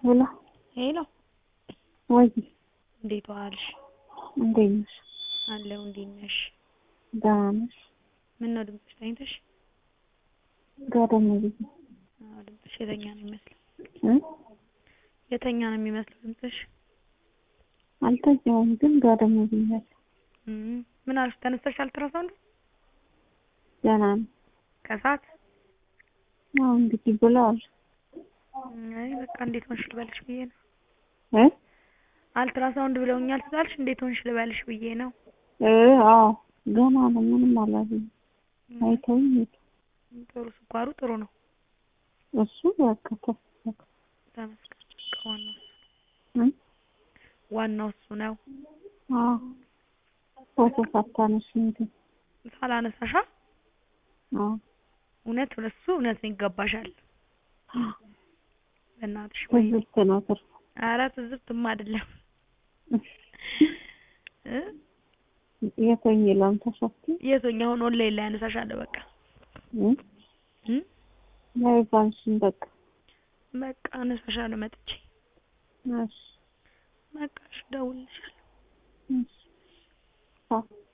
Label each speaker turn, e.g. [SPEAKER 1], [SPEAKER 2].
[SPEAKER 1] ሄሎ
[SPEAKER 2] ሄሎ
[SPEAKER 1] ወይ
[SPEAKER 2] እንዴት ዋልሽ?
[SPEAKER 1] እንዴት ነሽ?
[SPEAKER 2] አለሁ። እንዴት ነሽ?
[SPEAKER 1] ደህና ነሽ?
[SPEAKER 2] ምን ነው ድምፅሽ ተኝተሽ?
[SPEAKER 1] ጋደም ብዬ
[SPEAKER 2] አዎ ድምፅሽ የተኛ ነው የሚመስለው።
[SPEAKER 1] እ
[SPEAKER 2] የተኛ ነው የሚመስለው ድምፅሽ።
[SPEAKER 1] አልተኛሁም ግን ጋደም ብያለሁ።
[SPEAKER 2] እም ምን አልሽ? ተነስተሽ አልትራሳውንድ
[SPEAKER 1] ደህና ነኝ።
[SPEAKER 2] ከሰዓት
[SPEAKER 1] አዎ እንግዲህ ብለዋል።
[SPEAKER 2] አይ በቃ እንዴት ሆንሽ ልበልሽ ብዬ ነው።
[SPEAKER 1] እ
[SPEAKER 2] አልትራሳውንድ ብለውኛል ስላልሽ እንዴት ሆንሽ ልበልሽ ብዬ ነው።
[SPEAKER 1] እ አዎ ገና ነው ምንም አላገኘም። አይተውኝ ሄዱ።
[SPEAKER 2] ጥሩ ስኳሩ ጥሩ ነው።
[SPEAKER 1] እሱ በቃ ተፈለገ
[SPEAKER 2] ተመስገን። በቃ ዋናው እሱ
[SPEAKER 1] እ
[SPEAKER 2] ዋናው እሱ ነው።
[SPEAKER 1] አዎ ፎቶ ሳታነሺ እንትን
[SPEAKER 2] ሳላነሳሻ
[SPEAKER 1] አዎ
[SPEAKER 2] እውነት እሱ እውነት ነው ይገባሻል። በእናትሽ ወይ
[SPEAKER 1] ትዝብት ነው ትርፉ።
[SPEAKER 2] ኧረ ትዝብትማ አይደለም እ
[SPEAKER 1] የቶኝ ለም ተሸፍቲ
[SPEAKER 2] የቶኛ አሁን ኦንላይን ላይ አነሳሻለሁ በቃ
[SPEAKER 1] እ
[SPEAKER 2] እ
[SPEAKER 1] ላይ ባንሽን በቃ
[SPEAKER 2] በቃ አነሳሻለሁ መጥቼ
[SPEAKER 1] እሺ
[SPEAKER 2] በቃ እሺ እደውልልሻለሁ።
[SPEAKER 1] እሺ ቻው